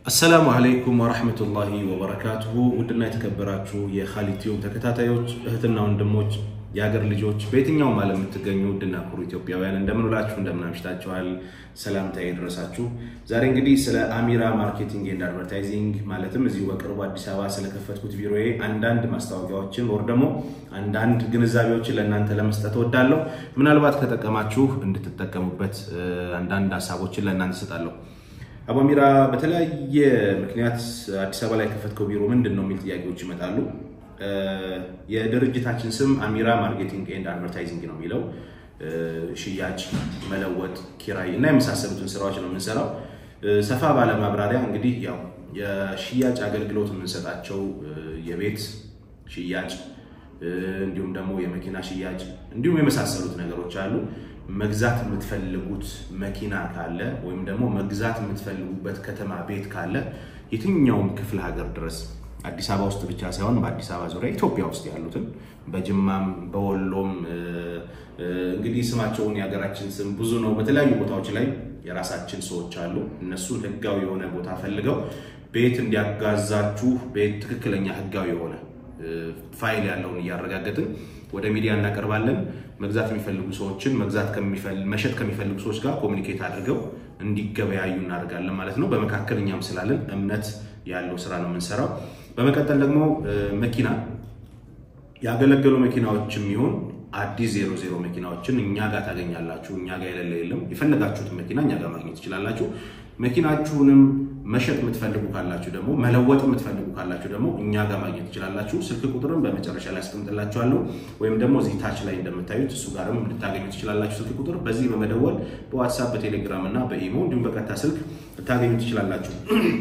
አሰላሙ አለይኩም ወረህመቱላሂ ወበረካቱሁ። ውድና የተከበራችሁ የኻሊድ ቲዩብ ተከታታዮች እህትና ወንድሞች፣ የሀገር ልጆች በየትኛውም ዓለም የምትገኙ ውድና ኩሩ ኢትዮጵያውያን እንደምን ውላችሁ እንደምን አምሽታችኋል? ሰላምታዬ ይድረሳችሁ። ዛሬ እንግዲህ ስለ አሚራ ማርኬቲንግ ኤንድ አድቨርታይዚንግ ማለትም እዚሁ በቅርቡ አዲስ አበባ ስለከፈትኩት ቢሮዬ አንዳንድ ማስታወቂያዎችን ወር ደግሞ አንዳንድ ግንዛቤዎችን ለእናንተ ለመስጠት እወዳለሁ። ምናልባት ከጠቀማችሁ እንድትጠቀሙበት አንዳንድ ሀሳቦችን ለእናንተ እሰጣለሁ። አቡ አሚራ በተለያየ ምክንያት አዲስ አበባ ላይ የከፈትከው ቢሮ ምንድን ነው የሚል ጥያቄዎች ይመጣሉ። የድርጅታችን ስም አሚራ ማርኬቲንግ ኤንድ አድቨርታይዚንግ ነው የሚለው። ሽያጭ፣ መለወጥ፣ ኪራይ እና የመሳሰሉትን ስራዎች ነው የምንሰራው። ሰፋ ባለ ማብራሪያ እንግዲህ ያው የሽያጭ አገልግሎት የምንሰጣቸው የቤት ሽያጭ እንዲሁም ደግሞ የመኪና ሽያጭ እንዲሁም የመሳሰሉት ነገሮች አሉ። መግዛት የምትፈልጉት መኪና ካለ ወይም ደግሞ መግዛት የምትፈልጉበት ከተማ ቤት ካለ የትኛውም ክፍለ ሀገር ድረስ አዲስ አበባ ውስጥ ብቻ ሳይሆን በአዲስ አበባ ዙሪያ ኢትዮጵያ ውስጥ ያሉትን በጅማም በወሎም እንግዲህ ስማቸውን የሀገራችን ስም ብዙ ነው። በተለያዩ ቦታዎች ላይ የራሳችን ሰዎች አሉ። እነሱን ህጋዊ የሆነ ቦታ ፈልገው ቤት እንዲያጋዛችሁ ቤት ትክክለኛ ህጋዊ የሆነ ፋይል ያለውን እያረጋገጥን ወደ ሚዲያ እናቀርባለን። መግዛት የሚፈልጉ ሰዎችን መግዛት መሸጥ ከሚፈልጉ ሰዎች ጋር ኮሚኒኬት አድርገው እንዲገበያዩ እናደርጋለን ማለት ነው። በመካከል እኛም ስላለን እምነት ያለው ስራ ነው የምንሰራው። በመቀጠል ደግሞ መኪና ያገለገሉ መኪናዎችም ይሁን አዲስ ዜሮ ዜሮ መኪናዎችን እኛ ጋር ታገኛላችሁ። እኛ ጋር የሌለ የለም። የፈለጋችሁትን መኪና እኛ ጋር ማግኘት ትችላላችሁ። መኪናችሁንም መሸጥ የምትፈልጉ ካላችሁ ደግሞ መለወጥ የምትፈልጉ ካላችሁ ደግሞ እኛ ጋር ማግኘት ትችላላችሁ። ስልክ ቁጥርም በመጨረሻ ላይ አስቀምጥላችኋለሁ ወይም ደግሞ እዚህ ታች ላይ እንደምታዩት እሱ ጋርም ልታገኙ ትችላላችሁ። ስልክ ቁጥር በዚህ በመደወል በዋትሳፕ በቴሌግራም እና በኢሞ እንዲሁም በቀጥታ ስልክ ልታገኙ ትችላላችሁ።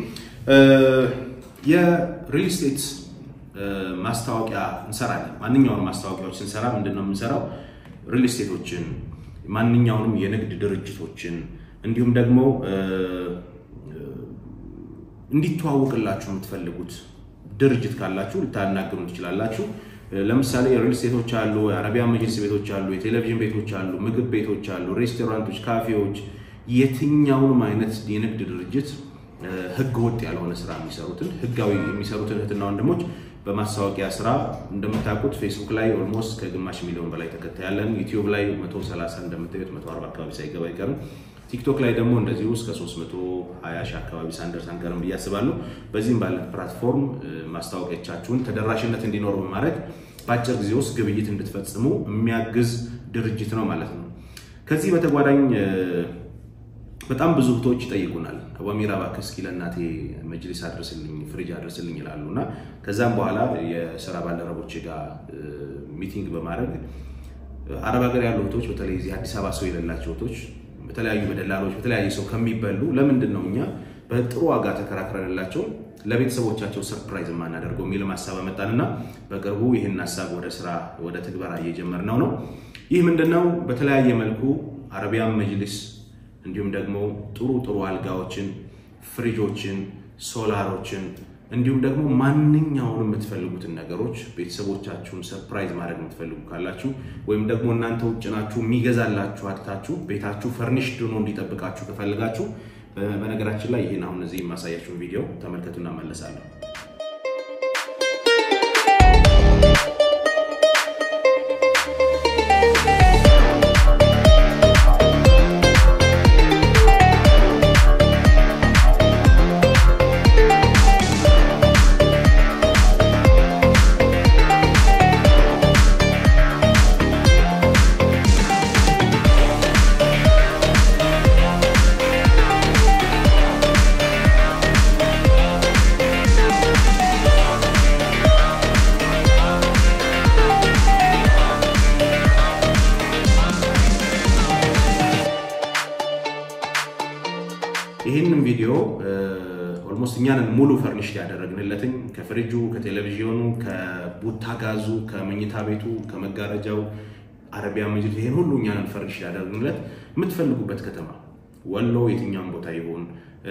የሪል ስቴት ማስታወቂያ እንሰራለን። ማንኛውንም ማስታወቂያዎች ስንሰራ ምንድን ነው የምንሰራው? ሪል ስቴቶችን፣ ማንኛውንም የንግድ ድርጅቶችን እንዲሁም ደግሞ እንዲተዋወቅላችሁ የምትፈልጉት ድርጅት ካላችሁ ልታናግሩን ትችላላችሁ። ለምሳሌ ሪል ስቴቶች አሉ፣ የአረቢያ መጅልስ ቤቶች አሉ፣ የቴሌቪዥን ቤቶች አሉ፣ ምግብ ቤቶች አሉ፣ ሬስቶራንቶች፣ ካፌዎች፣ የትኛውንም አይነት የንግድ ድርጅት ህገ ወጥ ያልሆነ ስራ የሚሰሩትን ህጋዊ የሚሰሩትን እህትና ወንድሞች በማስታወቂያ ስራ እንደምታውቁት ፌስቡክ ላይ ኦልሞስት ከግማሽ ሚሊዮን በላይ ተከታይ ያለን፣ ዩቲዩብ ላይ 130 እንደምታዩት 140 አካባቢ ሳይገባ አይቀርም። ቲክቶክ ላይ ደግሞ እንደዚሁ እስከ 320 ሺህ አካባቢ ሳንደርስ አንቀርም ብዬ አስባለሁ። በዚህም ባለ ፕላትፎርም ማስታወቂያቻችሁን ተደራሽነት እንዲኖር በማድረግ በአጭር ጊዜ ውስጥ ግብይት እንድትፈጽሙ የሚያግዝ ድርጅት ነው ማለት ነው። ከዚህ በተጓዳኝ በጣም ብዙ እህቶች ይጠይቁናል። አቡ አሚራ እባክህ እስኪ ለእናቴ መጅሊስ አድርስልኝ፣ ፍሪጅ አድርስልኝ ይላሉ እና ከዛም በኋላ የስራ ባልደረቦች ጋር ሚቲንግ በማድረግ አረብ ሀገር ያሉ እህቶች በተለይ እዚህ አዲስ አበባ ሰው የሌላቸው እህቶች በተለያዩ በደላሎች በተለያየ ሰው ከሚበሉ ለምንድን ነው እኛ በጥሩ ዋጋ ተከራክረንላቸው ለቤተሰቦቻቸው ሰርፕራይዝ የማናደርገው የሚል ሀሳብ አመጣንና በቅርቡ ይህን ሀሳብ ወደ ስራ ወደ ትግበራ እየጀመርነው ነው። ይህ ምንድነው? በተለያየ መልኩ አረቢያን መጅሊስ እንዲሁም ደግሞ ጥሩ ጥሩ አልጋዎችን፣ ፍሪጆችን፣ ሶላሮችን እንዲሁም ደግሞ ማንኛውንም የምትፈልጉትን ነገሮች ቤተሰቦቻችሁን ሰርፕራይዝ ማድረግ የምትፈልጉ ካላችሁ ወይም ደግሞ እናንተ ውጭ ናችሁ የሚገዛላችሁ አጥታችሁ ቤታችሁ ፈርኒሽድ ሆኖ እንዲጠብቃችሁ ከፈልጋችሁ በነገራችን ላይ ይህን አሁን እዚህ የማሳያችሁን ቪዲዮ ተመልከቱና መለሳለሁ። ይህንን ቪዲዮ ኦልሞስት እኛንን ሙሉ ፈርኒሽድ ያደረግንለትኝ ከፍሪጁ፣ ከቴሌቪዥኑ፣ ከቡታ ጋዙ፣ ከመኝታ ቤቱ፣ ከመጋረጃው አረቢያ መጅሊስ ይሄን ሁሉ እኛንን ፈርኒሽድ ያደረግንለት የምትፈልጉበት ከተማ ወሎ የትኛውን ቦታ ይሆን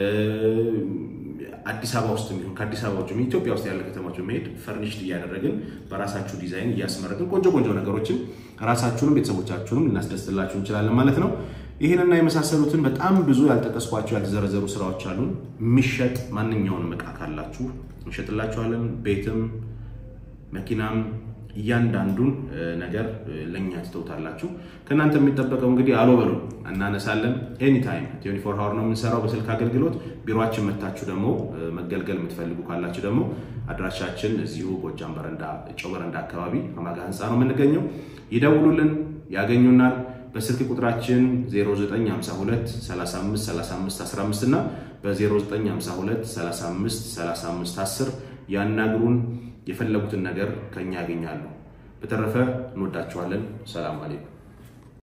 አዲስ አበባ ውስጥ የሚሆን ከአዲስ አበባ ውጭ ኢትዮጵያ ውስጥ ያለ ከተማዎች መሄድ ፈርኒሽድ እያደረግን በራሳችሁ ዲዛይን እያስመረጥን ቆንጆ ቆንጆ ነገሮችን ራሳችሁንም ቤተሰቦቻችሁንም ልናስደስትላችሁ እንችላለን ማለት ነው። ይህንና የመሳሰሉትን በጣም ብዙ ያልጠቀስኳቸው ያልተዘረዘሩ ስራዎች አሉን። የሚሸጥ ማንኛውንም እቃ ካላችሁ እንሸጥላችኋለን። ቤትም መኪናም እያንዳንዱን ነገር ለእኛ ትተውታላችሁ። ከእናንተ የሚጠበቀው እንግዲህ አሎ በሉ እናነሳለን። ኤኒታይም ትዌንቲ ፎር ሀወር ነው የምንሰራው በስልክ አገልግሎት። ቢሮችን መታችሁ ደግሞ መገልገል የምትፈልጉ ካላችሁ ደግሞ አድራሻችን እዚሁ ጎጃም በረንዳ ጨው በረንዳ አካባቢ አማጋ ህንፃ ነው የምንገኘው። ይደውሉልን፣ ያገኙናል። በስልክ ቁጥራችን 0952 35 35 15 እና በ0952 35 35 10 ያናግሩን። የፈለጉትን ነገር ከኛ ያገኛሉ። በተረፈ እንወዳችኋለን። ሰላም አለይኩም።